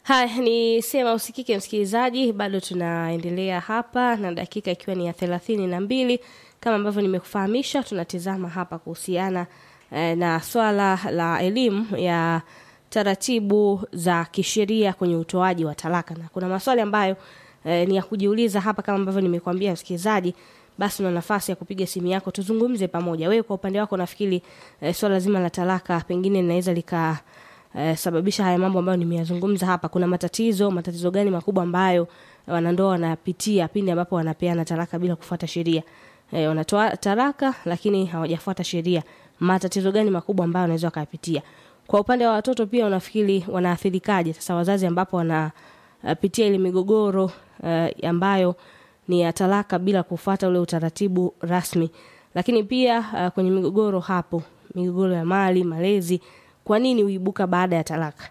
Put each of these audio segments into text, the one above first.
Haya, ni sema usikike msikilizaji, bado tunaendelea hapa na dakika ikiwa ni ya thelathini na mbili kama ambavyo nimekufahamisha, tunatizama hapa kuhusiana eh, na swala la elimu ya taratibu za kisheria kwenye utoaji wa talaka, na kuna maswali ambayo eh, ni ya kujiuliza hapa, kama ambavyo nimekuambia msikilizaji, basi una nafasi ya kupiga simu yako tuzungumze pamoja. Wewe kwa upande wako nafikiri eh, swala zima la talaka pengine linaweza lika eh, sababisha haya mambo ambayo nimeyazungumza hapa. Kuna matatizo, matatizo gani makubwa ambayo wanandoa wanapitia pindi ambapo wanapeana talaka bila kufuata sheria? Eh, wanatoa talaka lakini hawajafuata sheria. Matatizo gani makubwa ambayo wanaweza wakayapitia? Kwa upande wa watoto pia unafikiri wanaathirikaje sasa wazazi ambapo wanapitia ile migogoro uh, ambayo ni ya talaka bila kufuata ule utaratibu rasmi. Lakini pia uh, kwenye migogoro hapo, migogoro ya mali, malezi, kwa nini huibuka baada ya talaka?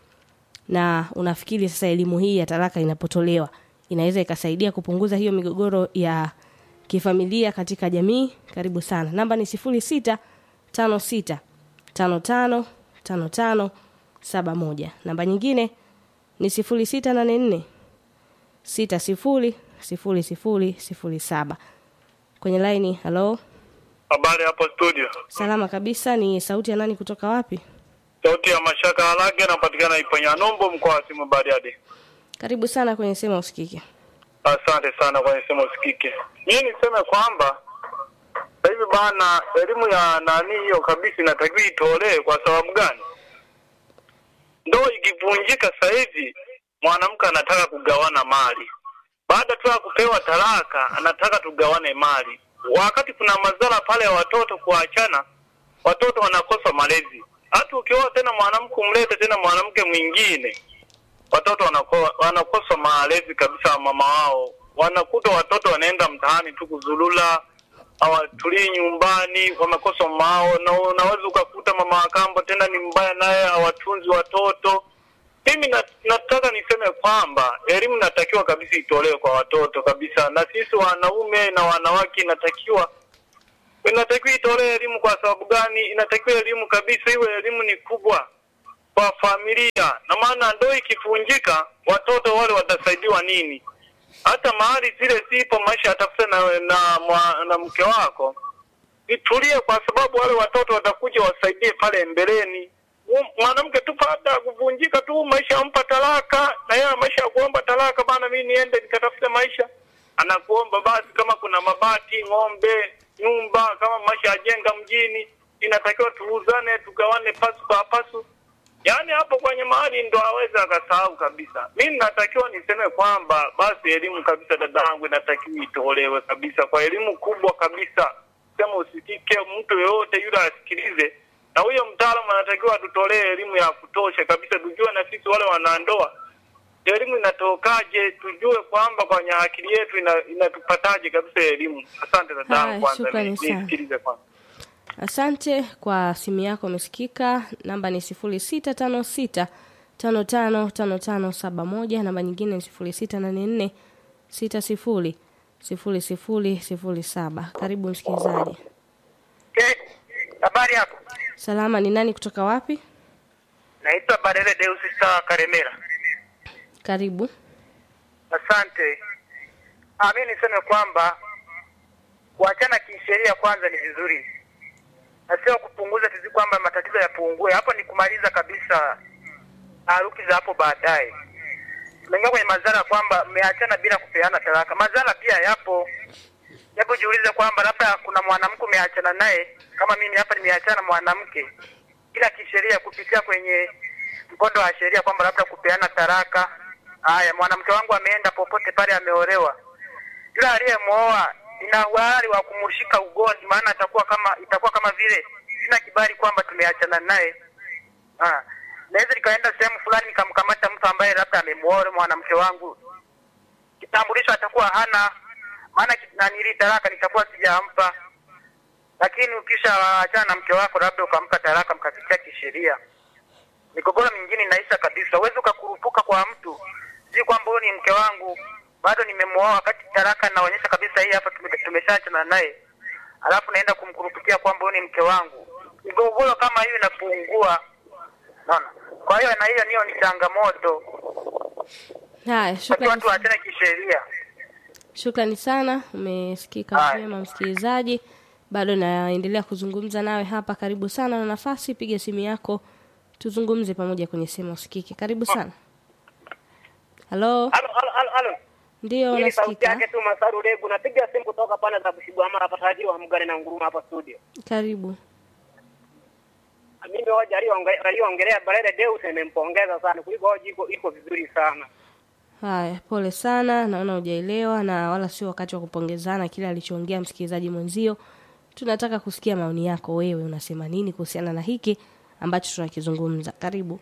Na unafikiri sasa elimu hii ya talaka inapotolewa inaweza ikasaidia kupunguza hiyo migogoro ya kifamilia katika jamii? Karibu sana. Namba ni sifuri sita tano sita tano tano tano tano saba moja. Namba nyingine ni sifuri sita nane nne sita sifuri sifuri sifuri sifuri saba. Kwenye laini, halo, Habari hapo studio. salama kabisa. Ni sauti ya nani kutoka wapi? Sauti ya Mashaka Alage napatikana Iponya Nombo mkoa wa Simu Bariadi. Karibu sana kwenye sema usikike. Asante sana kwa nisema usikike. Mimi niseme kwamba sasa hivi bana elimu ya nani hiyo kabisa inatakiwa itolewe kwa sababu gani? Ndoa ikivunjika sasa hivi mwanamke anataka kugawana mali. Baada tu ya kupewa talaka anataka tugawane mali. Wakati kuna madhara pale ya watoto kuachana, watoto wanakosa malezi. Hata ukioa tena mwanamke umlete tena mwanamke mwingine, watoto wanako, wanakosa malezi kabisa ya mama wao. Wanakuta watoto wanaenda mtaani tu kuzulula, hawatulii nyumbani, wamekosa mama wao, na unaweza ukakuta mama wa kambo tena ni mbaya, naye hawatunzi watoto. Mimi na, nataka niseme kwamba elimu inatakiwa kabisa itolewe kwa watoto kabisa, na sisi wanaume na wanawake inatakiwa inatakiwa itolewe elimu. Kwa sababu gani? Inatakiwa elimu kabisa, iwe elimu ni kubwa kwa familia, na maana ndoa ikivunjika, watoto wale watasaidiwa nini? Hata mahali zile zipo, maisha yatafuta na, na, na, na mke wako, itulie, kwa sababu wale watoto watakuja wasaidie pale mbeleni. Mwanamke tu baada ya kuvunjika tu maisha ampa talaka, na yeye maisha ya kuomba talaka, bana, mimi niende nikatafute maisha, anakuomba basi, kama kuna mabati, ng'ombe, nyumba, kama maisha yajenga mjini, inatakiwa tuuzane, tugawane pasu kwa pasu. Yaani hapo kwenye mahali ndo aweza akasahau kabisa. Mimi natakiwa niseme kwamba basi elimu kabisa, dadangu, inatakiwa itolewe kabisa, kwa elimu kubwa kabisa, sema usikike mtu yoyote yule asikilize na huyo mtaalamu anatakiwa atutolee elimu ya kutosha kabisa, tujue na sisi wale wanandoa elimu inatokaje, tujue kwamba kwenye akili yetu ina, inatupataje kabisa elimu. Asante Haya, dadangu, kwanza shukrani ni- sana. nisikilize kwanza. Asante kwa simu yako umesikika. Namba ni sifuri sita tano sita tano tano tano tano saba moja. Namba nyingine ni sifuri sita nane nne sita sifuri sifuri sifuri sifuri saba. Karibu msikilizaji. Eh, habari yako? Salama, ni nani kutoka wapi? Naitwa Barele Deus Star Karemera. Karibu. Asante. Ah, mimi niseme kwamba kuachana kisheria kwanza ni vizuri, na sio kupunguza tizi kwamba matatizo yapungue. Hapo ni kumaliza kabisa taharuki za hapo baadaye. Tunaingia kwenye madhara kwamba mmeachana bila kupeana talaka. Madhara pia yapo. Hebu jiulize kwamba labda kuna mwanamke umeachana naye, kama mimi hapa nimeachana na mwanamke, ila kisheria kupitia kwenye mkondo wa sheria kwamba labda kupeana taraka. Haya, mwanamke wangu ameenda popote pale, ameolewa, yule aliyemwoa ina uhalali wa kumshika ugoni, maana atakuwa kama itakuwa kama vile sina kibali kwamba tumeachana naye. Ah, naweza nikaenda sehemu fulani nikamkamata mtu ambaye labda amemuoa mwanamke wangu, kitambulisho atakuwa hana, maana ki- nanili talaka nitakuwa sijampa. Lakini ukisha achana na mke wako, labda ukampa talaka mkapitia kisheria, migogoro mingine inaisha kabisa. Huwezi ukakurupuka kwa mtu si kwamba huyu ni mke wangu bado nimemuoa, wakati talaka naonyesha kabisa hii hapa tume- tumeshaachana naye, alafu naenda kumkurupukia kwamba huyu ni mke wangu. Migogoro kama hiyo inapungua, naona. Kwa hiyo na hiyo niyo ni changamoto Haya, Basi shukrani, watu waachane kisheria. shukrani sana. Umesikika Haya. vyema msikilizaji, bado naendelea kuzungumza nawe hapa. Karibu sana na nafasi, piga simu yako tuzungumze pamoja kwenye sehemu usikike. Karibu sana. Halo, Halo, halo, halo, halo. ndio Hii ni sauti unasikika. yake tu Masaru Lebu. Napiga simu kutoka pande za Bushigwamara hapa tajiri wa Mgane na Nguruma hapa studio. Karibu. Mimi hoja aliyoonge- aliyoongelea Barele Deus nimempongeza sana kuliko hoja iko iko vizuri sana. Haya, pole sana, naona hujaelewa na wala sio wakati wa kupongezana kile alichoongea msikilizaji mwenzio. Tunataka kusikia maoni yako, wewe unasema nini kuhusiana na hiki ambacho tunakizungumza. Karibu.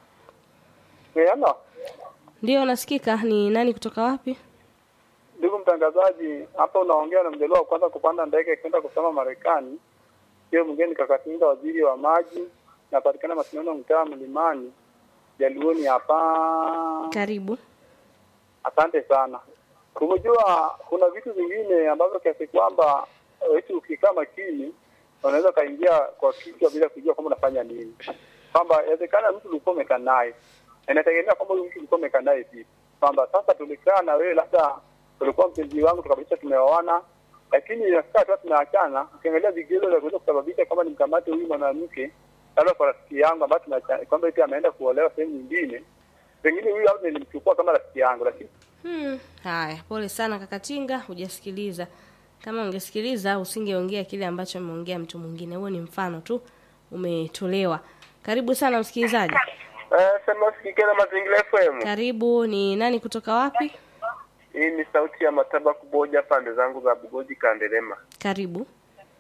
Hello. Ndio unasikika. Ni nani kutoka wapi? Ndugu mtangazaji, hapa unaongea na mjaliwa wa kwanza kupanda ndege kwenda kusoma Marekani. Hiyo mwingine Kakatinga, waziri wa maji, napatikana Masindano, mtaa Mlimani, Jaluoni hapa. Karibu. Asante sana. Kumejua kuna vitu vingine ambavyo kiasi kwamba eti ukikaa makini unaweza ukaingia kwa kichwa bila kujua kwamba unafanya nini, kwamba inawezekana mtu ulikuwa umekaa naye, Na inategemea kwamba huyu mtu ulikuwa umekaa naye vipi, kwamba sasa tulikaa na wewe, labda ulikuwa mpenzi wangu, tukabadilisha tumeoana, lakini inafika tu tumeachana, ukiangalia vigezo vya kuweza kusababisha kwamba nimkamate huyu mwanamke labda kwa rafiki yangu ambaye tumeachana, kwamba eti ameenda kuolewa sehemu nyingine, pengine huyu labda nilimchukua kama rafiki yangu, lakini Hmm. Haya, pole sana Kakatinga, hujasikiliza. Kama ungesikiliza usingeongea kile ambacho ameongea mtu mwingine. Huo ni mfano tu umetolewa. Karibu sana msikilizaji. Eh, sema sikike na mazingira FM. Karibu. Ni nani kutoka wapi? Hii ni sauti ya mataba kuboja pande zangu za Bugoji Kandelema. Karibu.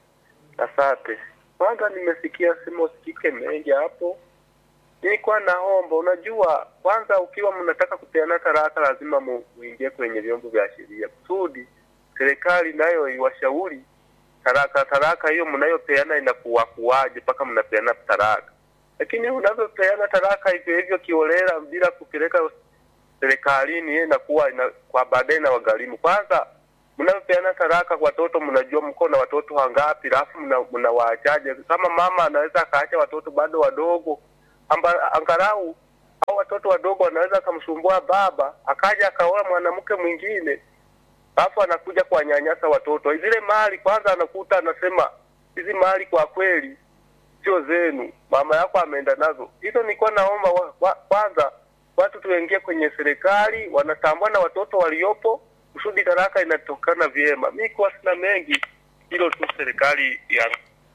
Asante. Kwanza nimesikia sema usikike mengi hapo. Nilikuwa naomba, unajua, kwanza ukiwa mnataka kupeana taraka lazima mu- muingie kwenye vyombo vya sheria kusudi serikali nayo iwashauri taraka taraka hiyo mnayopeana inakuwa kuwaje mpaka mnapeana taraka. Lakini unavyopeana taraka hivyo hivyo kiolela bila kupeleka serikalini, yeye inakuwa ina, kwa baadaye na wagharimu. Kwanza mnayopeana taraka kwa watoto, mnajua mko na watoto wangapi, alafu mna- mnawaachaje? Kama mama anaweza akaacha watoto bado wadogo, amba, angalau au watoto wadogo wanaweza akamsumbua baba, akaja akaoa mwanamke mwingine, alafu anakuja kuwanyanyasa watoto. Zile mali kwanza anakuta anasema hizi mali kwa kweli sio zenu, mama yako ameenda nazo. Hizo nilikuwa naomba wa, wa, kwanza watu tuingie kwenye serikali, wanatambua na watoto waliopo, kusudi taraka inatokana vyema. Mi kuwa sina mengi, hilo tu serikali ya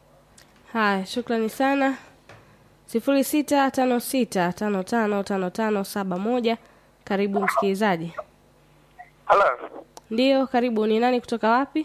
Haya, shukrani sana. sifuri sita tano sita tano tano tano tano saba moja. Karibu msikilizaji. hala Ndiyo, karibu. Ni nani kutoka wapi?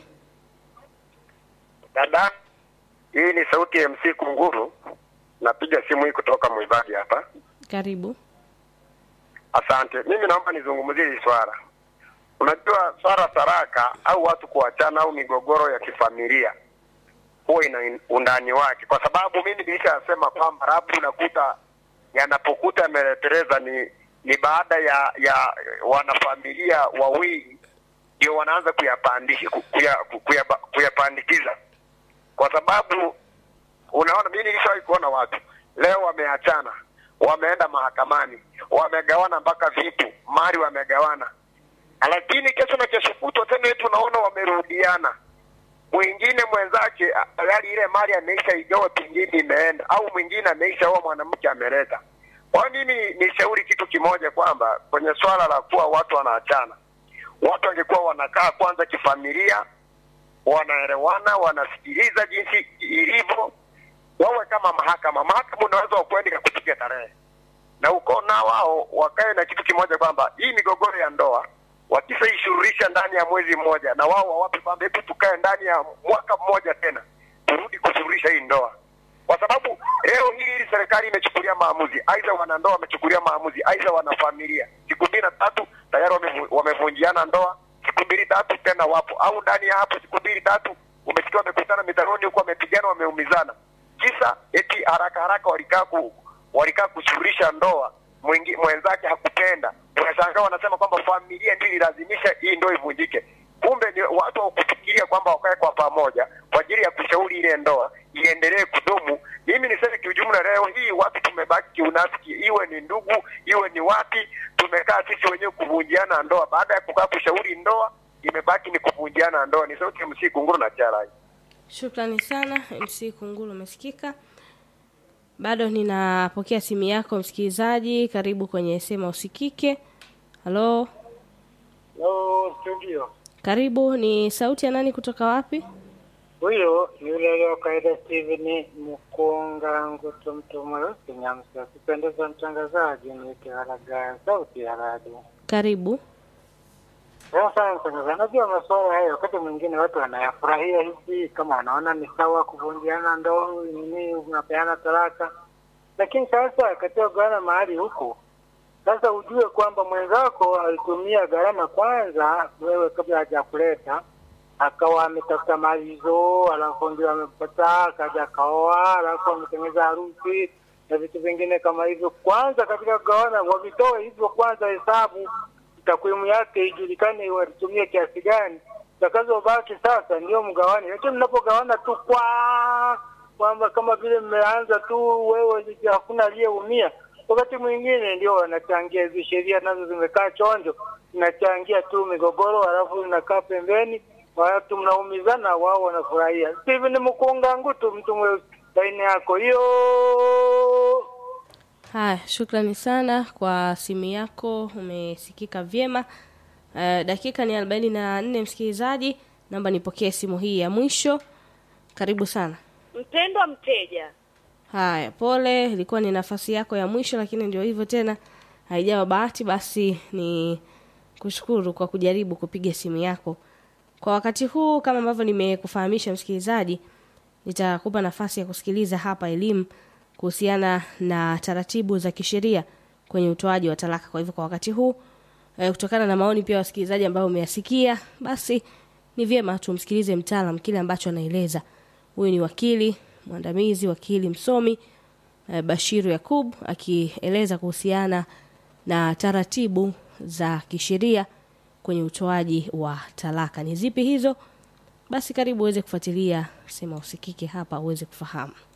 dada. Hii ni sauti ya MC Kunguru, napiga simu hii kutoka Mwibagi hapa. Karibu. Asante. Mimi naomba nizungumzie hili swala. Unajua swala taraka au watu kuachana au migogoro ya kifamilia huwa ina undani wake, kwa sababu mimi nilishasema kwamba labda unakuta yanapokuta yameleteleza ni ni baada ya ya wanafamilia wawili ndio wanaanza kuyapandisha kuya, kuya, kuyapandikiza, kwa sababu unaona, mimi nilishawahi kuona watu leo wameachana, wameenda mahakamani, wamegawana mpaka vitu, mali wamegawana, lakini kesho na kesho kutwa tena eti unaona wamerudiana. Mwingine mwenzake tayari ile mali ameisha igawa, pengine imeenda, au mwingine ameisha oa mwanamke ameleta. Kwa hiyo mimi nishauri kitu kimoja kwamba kwenye swala la kuwa watu wanaachana, watu wangekuwa wanakaa kwanza kifamilia, wanaelewana, wanasikiliza jinsi ilivyo, wawe kama mahakama. Mahakama unaweza ukwenda ikakupiga tarehe na uko na wao wakae na kitu kimoja kwamba hii migogoro ya ndoa wakishaishuruhisha ndani ya mwezi mmoja, na wao wawape kwamba hebu tukae ndani ya mwaka mmoja tena turudi kushuruhisha hii ndoa, kwa sababu leo hii hili serikali imechukulia maamuzi, aidha wanandoa wamechukulia maamuzi, aidha wanafamilia, siku mbili na tatu tayari wamevu- wamevunjiana ndoa, siku mbili tatu tena wapo, au ndani ya hapo siku mbili tatu umesikia wamekutana mitanoni huko, wamepigana, wameumizana, kisa eti haraka haraka walikaa ku, walikaa kushughulisha ndoa mwingi, mwenzake hakupenda. Unashangaa wanasema kwamba familia ndio ililazimisha hii ndoa ivunjike. Kumbe ni watu hawakufikiria kwamba wakae kwa pamoja kwa ajili ya kushauri ile ndoa iendelee kudumu. Mimi niseme kiujumla, leo hii watu tumebaki kiunafiki, iwe ni ndugu, iwe ni wapi, tumekaa sisi wenyewe kuvunjiana ndoa. Baada ya kukaa kushauri ndoa, imebaki ni kuvunjiana ndoa. Ni sauti ya MC Kunguru na Charai. Shukrani sana MC Kunguru, umesikika. Bado ninapokea simu yako msikilizaji, karibu kwenye sema usikike. Halo, Hello, studio. karibu. Ni sauti ya nani kutoka wapi? Huyo yule leo kaida Steven Mkunga Ngutu mtu mweusi Nyamsa. Kupendeza mtangazaji ni Kiharaga sauti ya radio. Karibu. Sasa mtangazaji, najua masuala hayo wakati mwingine watu wanayafurahia hivi, kama wanaona ni sawa kuvunjiana ndoa nini, unapeana talaka, lakini sasa katika kugawana mahali huko sasa ujue kwamba mwenzako alitumia gharama kwanza, wewe kabla hajakuleta akawa ametafuta mali hizo, alafu ndio amepata, akaja akaoa, alafu ametengeneza harusi na vitu vingine kama hivyo. Kwanza katika kugawana wavitoe hivyo kwanza, hesabu takwimu yake ijulikane, walitumia kiasi gani, takazobaki sasa ndio mgawane. Lakini mnapogawana tu kwa kwamba kama vile mmeanza tu, wewe hakuna aliyeumia, wakati mwingine ndio wanachangia hizi sheria nazo zimekaa chonjo, zinachangia tu migogoro, alafu zinakaa pembeni, watu mnaumizana, wao wanafurahia. Steven Mkunga Ngutu, mtu mweusi, laini yako hiyo. Haya, shukrani sana kwa simu yako, umesikika vyema. Uh, dakika ni arobaini na nne msikilizaji, naomba nipokee simu hii ya mwisho. Karibu sana. Mpendwa mteja, Haya, pole, ilikuwa ni nafasi yako ya mwisho, lakini ndio hivyo tena, haijawa bahati. Basi ni kushukuru kwa kujaribu kupiga simu yako kwa wakati huu. Kama ambavyo nimekufahamisha msikilizaji, nitakupa nafasi ya kusikiliza hapa elimu kuhusiana na taratibu za kisheria kwenye utoaji wa talaka. Kwa hivyo kwa wakati huu eh, kutokana na maoni pia wasikilizaji ambao umeyasikia, basi ni vyema tumsikilize mtaalam kile ambacho anaeleza. Huyu ni wakili mwandamizi, wakili msomi eh, Bashiru Yakub akieleza kuhusiana na taratibu za kisheria kwenye utoaji wa talaka. Ni zipi hizo? Basi karibu uweze kufuatilia Sema Usikike hapa uweze kufahamu.